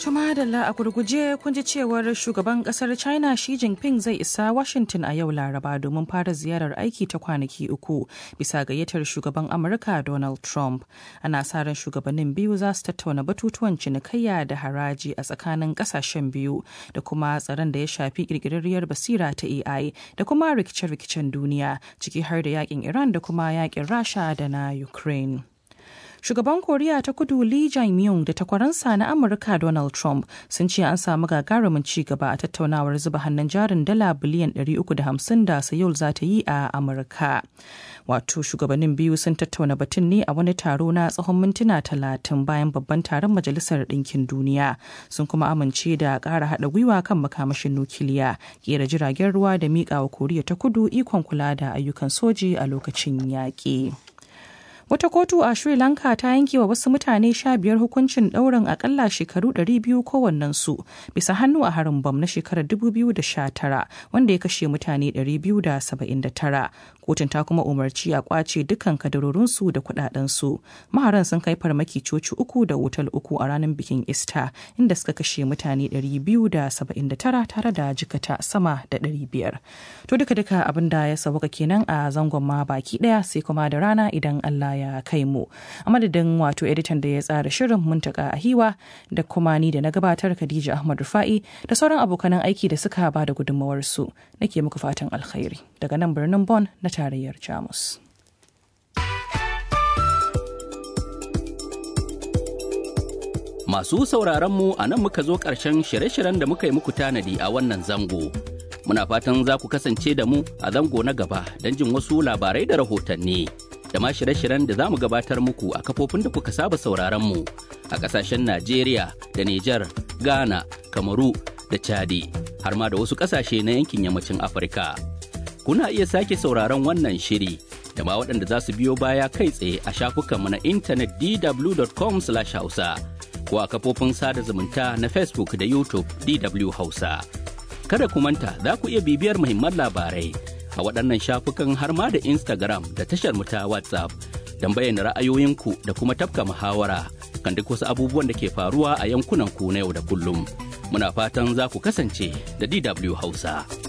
Tuma da a gurguje kun ji cewar shugaban kasar China Xi Jinping zai isa Washington a yau Laraba domin fara ziyarar aiki ta kwanaki uku bisa gayyatar shugaban Amurka Donald Trump. Ana sa ran shugabannin biyu za su tattauna batutuwan cinikayya da haraji a tsakanin kasashen biyu da kuma tsaron da ya shafi kirkirarriyar basira ta AI da kuma rikice-rikicen duniya ciki har da yakin Iran da kuma yakin Rasha da na Ukraine. Shugaban Koriya ta kudu Lee Jae-myung da takwaransa na Amurka Donald Trump sun ce an samu gagarumin ci gaba a tattaunawar zuba hannun jarin dala biliyan 350 da Seoul za ta yi a Amurka. Wato shugabannin biyu sun tattauna batun ne a wani taro na tsawon mintuna talatin bayan babban taron Majalisar Ɗinkin Duniya. Sun kuma amince da ƙara haɗa gwiwa kan makamashin nukiliya, ƙera jiragen ruwa da miƙa wa Koriya ta kudu ikon kula da ayyukan soji a lokacin yaƙi. Wata kotu a Sri Lanka ta yanke wa wasu mutane sha biyar hukuncin ɗaurin akalla shekaru 200 kowannensu bisa hannu a harin bam na shekarar 2019 wanda ya kashe mutane 279. Kotun ta kuma umarci a kwace dukkan kadarorinsu da kudadensu. Maharan sun kai farmaki coci uku da otal uku a ranar bikin Easter inda suka kashe mutane 279 tare da jikata sama da 500. To duka-duka abin da ya sauka kenan a zangon ma baki daya sai kuma da rana idan Allah ya kai mu a madadin wato editan da ya tsara shirin muntaka a hiwa da kuma ni da na gabatar khadija ahmad rufa'i da sauran abokanan aiki da suka ba da gudunmawarsu nake muku fatan alkhairi daga nan birnin Bon na tarayyar jamus Masu sauraron mu a nan muka zo ƙarshen shirye-shiryen da muka yi muku tanadi a wannan zango. Muna fatan za ku kasance da mu a zango na gaba don jin wasu labarai da rahotanni. da ma shirye-shiryen da za mu gabatar muku a kafofin da kuka saba sauraron mu a ƙasashen Najeriya da Nijar, Ghana, Kamaru da Chadi har ma da wasu ƙasashe na yankin yammacin Afirka. Kuna iya sake sauraron wannan shiri da ma waɗanda za su biyo baya kai tsaye a shafukanmu na intanet dw.com/hausa ko a kafofin sada zumunta na Facebook da YouTube DW Hausa. Kada ku manta za ku iya bibiyar muhimman labarai a waɗannan shafukan har ma da Instagram da tashar mu ta WhatsApp don bayyana ra'ayoyinku da kuma tafka muhawara kan duk wasu abubuwan da ke faruwa a yankunan ku na yau da kullum. Muna fatan za ku kasance da DW Hausa.